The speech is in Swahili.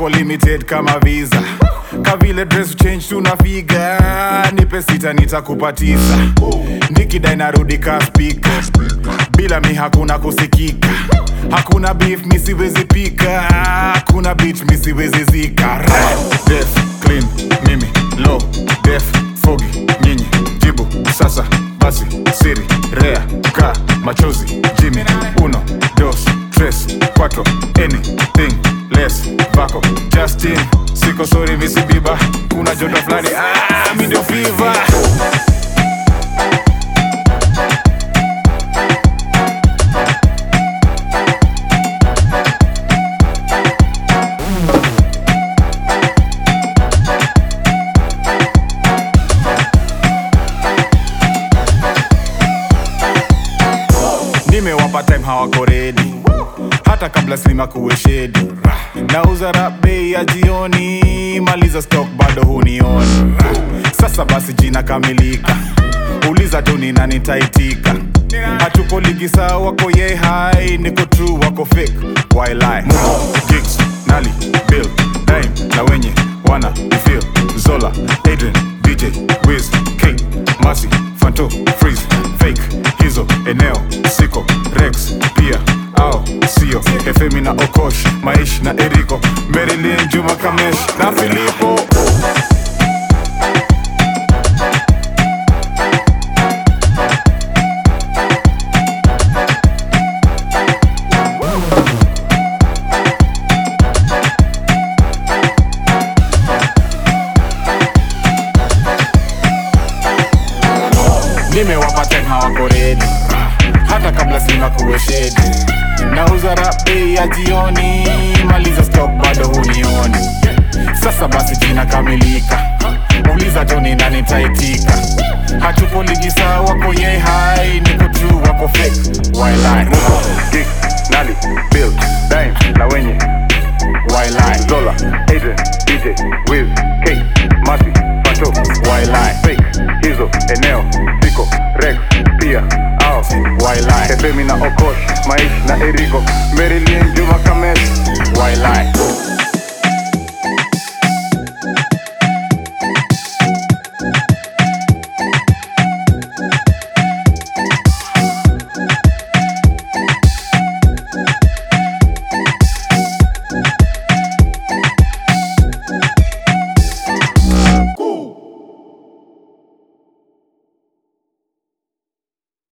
wako limited kama visa kavile dress change tunafiga nipe sita nitakupatisa nikidai narudi ka spika bila mi hakuna kusikika hakuna beef mi siwezi pika hakuna beach mi siwezi zika Right. Def, clean mimi low def fogi nyinyi jibu sasa basi siri rea ka machozi jimi uno dos tres cuatro anything less vako justin siko sori misibiba kuna joto fulani ah, mi ndio fiva nimewapa time hawako redi hata kabla slima kuwe shedi nauza rap bei ya jioni maliza stock bado hunioni sasa basi jina kamilika uliza tu ni nani taitika hatuko ligi saa wako ye hai niko true wako fake why lie gigs nali bill dime na wenye wana feel zola adrian dj wiz king masi fanto freeze fake hizo eneo siko rex pia au sio efemi na okosh maish na eriko merilin juma kamesh na filipo nimewapa time hawako redi hata kabla sina kuwe shedi nauza rap bei ya jioni maliza stock bado hunioni sasa basi jina kamilika uliza toni nani taitika hatuko ligi saa wako ye hai niko true wako fake why lie Gig, Nali, Bill, Dime, na wenye why lie Zola, Adrian, DJ, Wiz, K, Masi, Pato, why lie Fake, hizo, eneo, Siko, Rex, pia, au why lie Efemi na Okosh, Maish na Eriko, Marilyn, Juma Kamesh why lie